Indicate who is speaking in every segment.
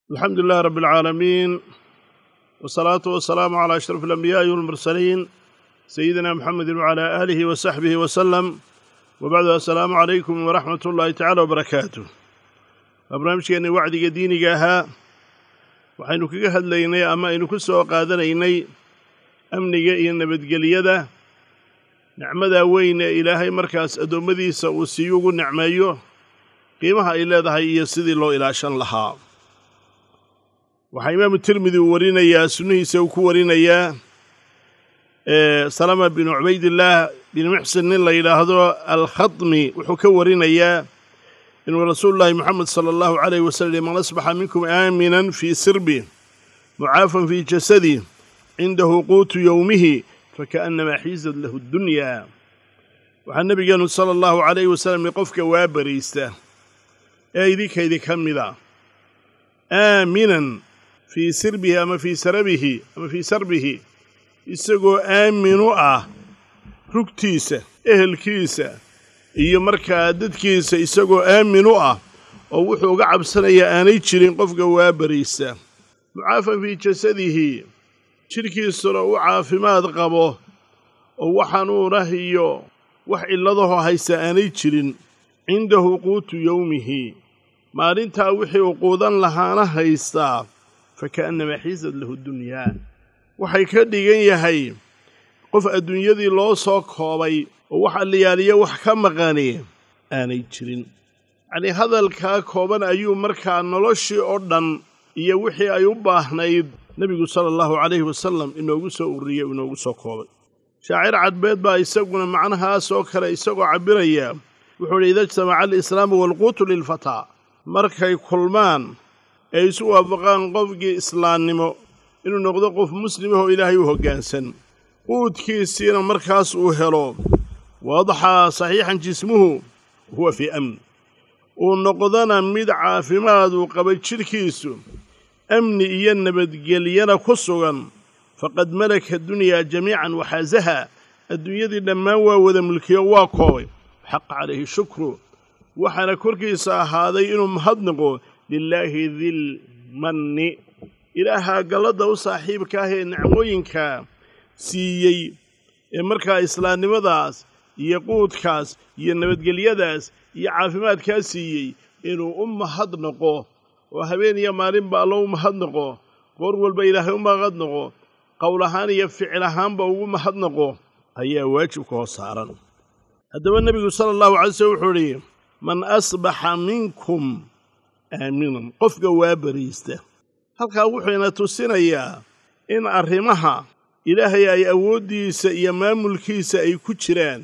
Speaker 1: alxamdu lilahi rabi alcaalamiin wasalaatu wasalaamu calaa ashraf alambiyaai walmursaliin sayidina muxamedi wacalaa aalihi wa saxbihi wasalam wabacdu assalaamu calaykum waraxmat ullaahi tacala wabarakaatu waa barnaamijkeenna wacdiga diiniga ahaa waxaynu kaga hadlaynay ama aynu ku soo qaadanaynay amniga iyo nabadgelyada nicmadaa weyn ee ilaahay markaas addoommadiisa uu sii ugu nicmeeyo qiimaha ay leedahay iyo sidii loo ilaashan lahaa waxaa imaamu tirmidi uu warinayaa sunnihiisa uu ku warinayaa salama binu cubaydillaah bin muxsin nin la yidhaahdo alkhatmi wuxuu ka warinayaa inuu rasuulullaahi moxamed sala allahu calayh wasalam man asbaxa minkum aaminan fii sirbi mucaafan fii jasadi cindahu quutu yowmihi fakaannamaa xiisad lahu ddunyaa waxaa nebigeenu sala allahu calayhi wasalam qofka waa bariista ee idinkaydi ka mida aaminan fii sirbihi ama fii sarabihi ama fii sarbihi isagoo aaminu ah rugtiisa ehelkiisa iyo markaa dadkiisa isagoo aaminu ah oo wuxuu uga cabsanayaa aanay jirin qofka waa bariista mucaafan fii jasadihi jidhkiisuna u caafimaad qabo oo wax xanuunah iyo wax cilladahoo haysta aanay jirin cindahu quutu yowmihi maalintaa wixii uu quudan lahaana haystaa fa ka'annamaa xiisad lahu dunyaa waxay ka dhigan yahay qof adduunyadii loo soo koobay oo wax alliyaaliya wax ka maqani aanay jirin yacnii hadalkaa kooban ayuu markaa noloshii oo dhan iyo wixii ay u baahnayd nebigu sala allahu calayhi wasalam inoogu soo ururiyey o inoogu soo koobay shaacir cadbeed baa isaguna macnahaas oo kale isagoo cabbiraya wuxuu idhi ida ijtamaca alislaamu waalquutu lilfataa markay kulmaan ee isu waafaqaan qofkii islaamnimo inuu noqdo qof muslimahoo ilaahay u hoggaansan quudkiisiina markaas uu helo waadaxaa saxiixan jismuhu huwa fii amn uu noqdona mid caafimaad uu qaba jidhkiisu amni iyo nabadgelyana ku sugan faqad malaka dunyaa jamiican waxaasaha adduunyadii dhammaan waa wada mulkiyo waa koobay xaqa calayhi shukru waxaana korkiisa ahaaday inuu mahadnaqo lilaahi dilmanni ilaahaa galladda u saaxiibka ah ee nicmooyinkaa siiyey ee markaa islaamnimadaas iyo quudkaas iyo nabadgelyadaas iyo caafimaadkaa siiyey inuu u mahadnaqo oo habeen iyo maalinba allo u mahadnaqo goor walba ilaahay u mahadnaqo qowl ahaan iyo ficil ahaanba ugu mahadnaqo ayaa waajibka hoos saaran haddaba nebigu sala allahu calay slm wuxuu idhi man asbaxa minkum aaminan qofka waa bariista halkaa wuxuuna tusinayaa in arrimaha ilaahay ay awooddiisa iyo maamulkiisa ay ku jiraan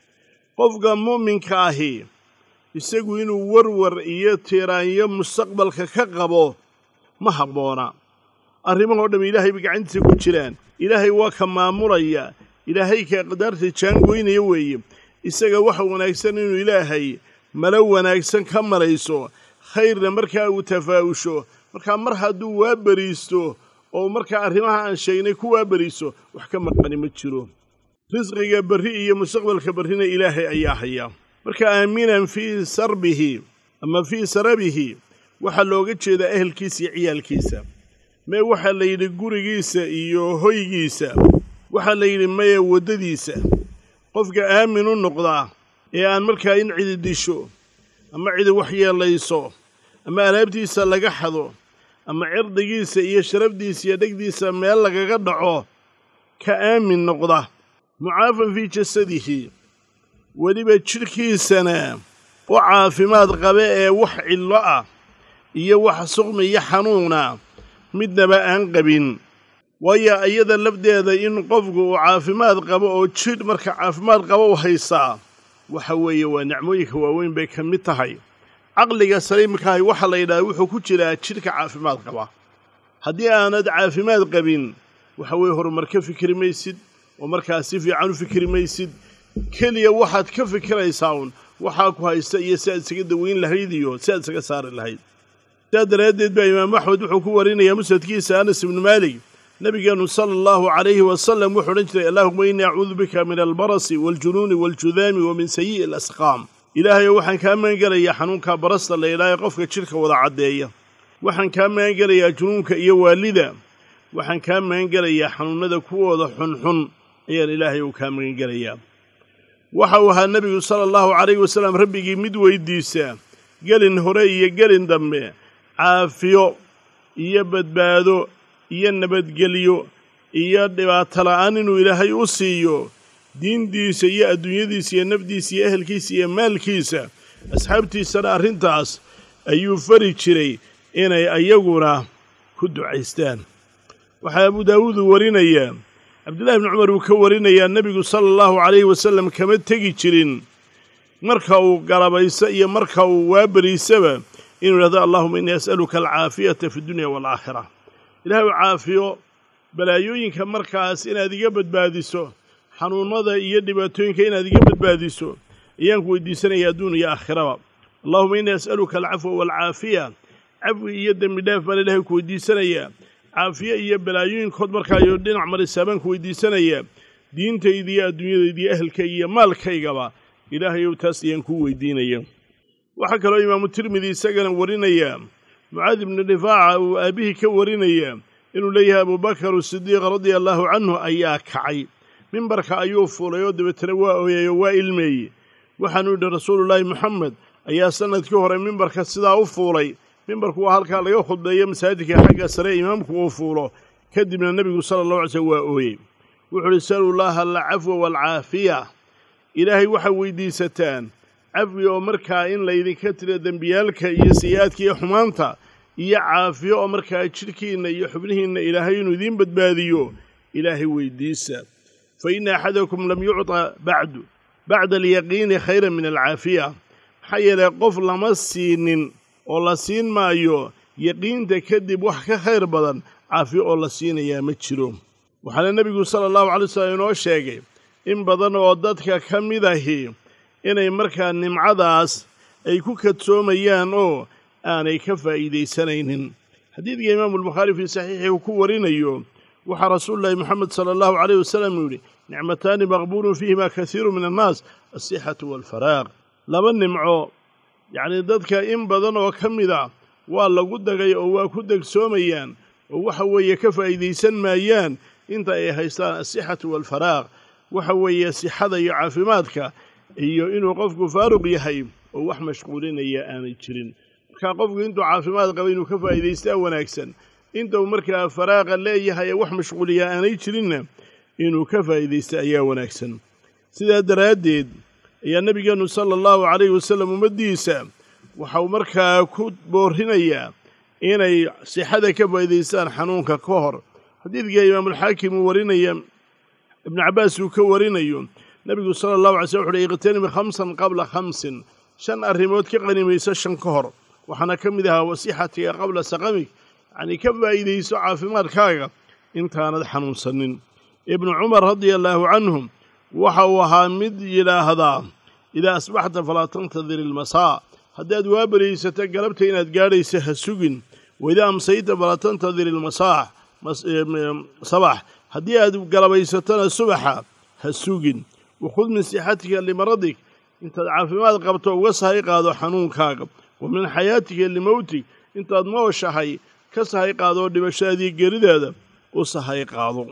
Speaker 1: qofka mu'minka ahi isagu inuu warwar iyo tiiraanyo mustaqbalka ka qabo ma habboona arrimahoo dhamm ilaahay bay gacantiisa ku jiraan ilaahay waa ka maamulaya ilaahay ka qadaarta jaangoynaya weeye isaga waxa wanaagsan inuu ilaahay malo wanaagsan ka malayso khayrna markaa uu tafaa'usho markaa mar hadduu waa beriisto oo markaa arrimaha aan sheegnay ku waa beriiso wax ka maqani ma jiro risqiga berri iyo mustaqbalka berrina ilaahay ayaa haya marka aaminan fii sarbihi ama fii sarabihi waxaa looga jeedaa ehelkiisa iyo ciyaalkiisa mee waxaa la yidhi gurigiisa iyo hoygiisa waxaa la yidhi meye waddadiisa qofka aamin u noqdaa ee aan markaa in cidi disho ama cidi waxyeellayso ama alaabtiisa laga xado ama cirdigiisa iyo sharafdiisa iyo dhegdiisa meel lagaga dhaco ka aamin noqda mucaafan fii jasadihi weliba jidhkiisana u caafimaad qabe ee wax cillo ah iyo wax suqmi iyo xanuuna midnaba aan qabin waayo iyada lafdeeda in qofku uu caafimaad qabo oo jidh marka caafimaad qabo u haystaa waxa weeye waa nicmooyinka waaweyn bay ka mid tahay caqliga saliimkaahi waxaa la yidhahda wuxuu ku jiraa jidhka caafimaad qaba haddii aanad caafimaad qabin waxa weeye horumar ka fikri maysid oo markaas si fiican u fikri maysid keliya waxaad ka fikiraysaa uun waxaa ku haysta iyo si aad isaga daweyn lahayd iyo si aad isaga saari lahayd sidaa daraaddeed baa imaamu axmed wuxuu ku warinayaa musnadkiisa anas ibnu maalik nebigeennu sala allahu calayhi wasalam wuxuu odhan jiray allaahuma innii acuudu bika min albarasi waaljunuuni waaljudaami wa min sayi'i alasqaam ilaahayow waxaan kaa magangelayaa xanuunkaa barasta la idhaaha qofka jidhka wada caddeeya waxaan kaa magan gelayaa junuunka iyo waalida waxaan kaa magan gelayaa xanuunnada kuwooda xunxun ayaan ilaahay uu kaa magan gelayaa waxa uu ahaa nebigu sala allahu calayhi wasallam rabbigii mid weydiisaa gelin hore iyo gelin dambe caafiyo iyo badbaado iyo nabadgelyo iyo dhibaato la'aan inuu ilaahay u siiyo diintiisa iyo adduunyadiisa iyo nafdiisa iyo ehelkiisa iyo maalkiisa asxaabtiisana arrintaas ayuu fari jiray inay ayaguna ku ducaystaan waxaa abu daawuud uu warinayaa cabdullahi bni cumar uu ka warinayaa nebigu sala allahu calayhi wasallam kama tegi jirin marka uu galabayso iyo marka uu waaberiisaba inuu yidhahdo allahuma innii as'aluka alcaafiyata fi dunya waalaakhira ilahay u caafiyo balaayooyinka markaas inaad iga badbaadiso xanuunnada iyo dhibaatooyinka inaad iga badbaadiso ayaan ku weydiisanaya adduun iyo aakhiraba allahuma innii as'aluka alcafwa waalcaafiya cafwi iyo dembi dhaaf baan ilahay ku weydiisanayaa caafiye iyo balaayooyinkood markaayo dhinac marisa baan ku weydiisanayaa diintayda iyo adduunyadayda iyo ehelkayga iyo maalkaygaba ilaahayow taas ayaan kuu weydiinaya waxaa kaloo imaamu tirmidi isagana warinayaa mucaad ibnu rifaaca uu aabbihii ka warinayaa inuu leeyahay abubakar sidiiq radia allaahu canhu ayaa kacay mimbarka ayuu fuulay oo dabeetana waa ooyay oo waa ilmeeyey waxaanu yidhi rasuulullaahi moxamed ayaa sannadkii hore mimbarka sidaa u fuulay mimbarku waa halkaa laga khudbeeyo masaajidka xagga sare imaamku uu fuulo kadibna nebigu sala allahu alay slm waa ooyey wuxuu uhi salullaaha alcafwa waalcaafiya ilaahay waxaa weydiisataan cafwi oo markaa in laydinka tiro dembiyaalka iyo sayi-aadka iyo xumaanta iyo caafiyo oo markaa jidhkiinna iyo xubnihiinna ilaahay inuu idiin badbaadiyo ilaahay weydiisa fa inna axadakum lam yucطa bacdu bacda alyaqiini khayran min alcaafiya maxaa yeelay qof lama siinin oo la siin maayo yaqiinta kadib wax ka khayr badan caafiyo oo la siinayaa ma jiro waxaana nebigu sala allahu calay wasallam inoo sheegay in badan oo dadka ka mid ahi inay markaa nimcadaas ay ku kadsoomayaan oo aanay ka faa'iidaysanaynin xadiidka imaamulbukhaari fii saxiixi uu ku warinayo waxaa rasuululahi moxamed sala allahu calayh wasalam uu yidhi nicmataani maqbuulun fiihimaa kasiiru min annaas alsixatu waalfaraaq laba nimco yacnii dadka in badan oo ka mid a waa lagu dagay oo waa ku degsoomayaan oo waxa weeye ka faa'iidaysan maayaan inta ay haystaan alsixatu waalfaraaq waxa weeye sixada iyo caafimaadka iyo inuu qofku faaruq yahay oo wax mashquulinaya aanay jirin markaa qofku intuu caafimaad qaba inuu ka faa'iidaystaa wanaagsan intuu markaa faraaqa leeyahay ee wax mashquuliya aanay jirinna inuu ka faa'iidaysta ayaa wanaagsan sidaa daraaddeed ayaa nebigeennu sala allahu calayhi wasallam ummaddiisa waxau markaa ku boorinayaa inay sixada ka faa'iidaystaan xanuunka ka hor xadiidka imaamulxaakim uu warinaya ibnu cabbaas uu ka warinayo nebigu sala allahu alay slm wuxu uhi iqtanimi khamsan qabla khamsin shan arrimood ka qanimayso shan ka hor waxaana ka mid ahaa wasixatiga qabla saqamig yacnii ka faa'iidayso caafimaadkaaga intaanad xanuunsanin ibnu cumar radia allaahu canhum waxa uu ahaa mid yidhaahdaa idaa asbaxta falaa tantadir ilmasaa haddaad waabaraysato galabta inaad gaadhaysa ha sugin waidaa amsayta falaa tantadir ilmasaax sabax haddii aad galabaysatona subaxa ha sugin wakhud min sixatika limaradik intaad caafimaad qabto uga sahay qaado xanuunkaaga wa min xayaatika limowtig intaad nooshahay ka sahay qaadoo dhimashadaadii geridaada u sahay qaado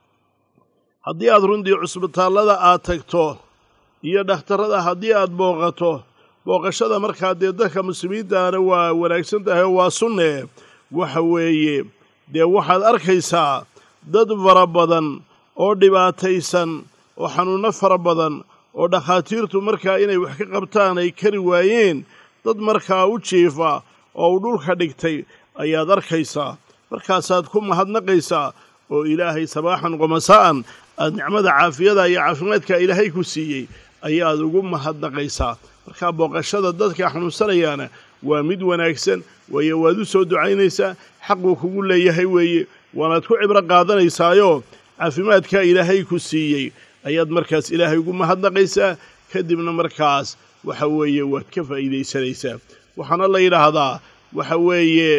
Speaker 1: haddii aad runtii cusbitaallada aad tagto iyo dhakhtarrada haddii aad booqato booqashada markaa dee dadka muslimiintaana waa wanaagsan tahay oo waa sunnee waxa weeye dee waxaad arkaysaa dad fara badan oo dhibaataysan oo xanuunno fara badan oo dhakhaatiirtu markaa inay wax ka qabtaan ay kari waayeen dad markaa u jiifa oo uu dhulka dhigtay ayaad arkaysaa markaasaad ku mahadnaqaysaa oo ilaahay sabaaxan qomasa'an aad nicmada caafiyada iyo caafimaadka ilaahay ku siiyey ayaad ugu mahadnaqaysaa markaa booqashada dadka xanuunsanayaana waa mid wanaagsan waayo waad u soo ducaynaysaa xaquu kugu leeyahay weeye waanaad ku cibro qaadanaysaayo caafimaadkaa ilaahay ku siiyey ayaad markaas ilaahay ugu mahadnaqaysaa kadibna markaas waxa weeye waad ka faa'iidaysanaysaa waxaana la yidhaahdaa waxa weeye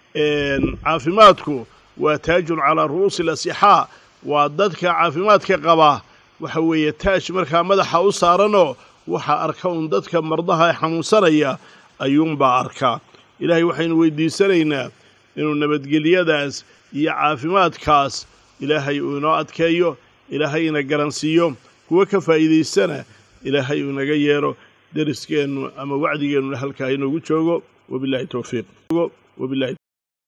Speaker 1: caafimaadku waa taajun calaa ru'uusi lasixaa waa dadka caafimaadka qaba waxa weeye taaj markaa madaxa u saaranoo waxaa arka un dadka mardaha ee xanuunsanaya ayuunbaa arkaa ilaahay waxaynu weydiisanaynaa inuu nabadgelyadaas iyo caafimaadkaas ilaahay uu inoo adkeeyo ilaahay ina garansiiyo kuwa ka faa'iidaystana ilaahay uu inaga yeero deriskeennu ama wacdigeennuna halkaa inoogu joogo wabillahi towfiiq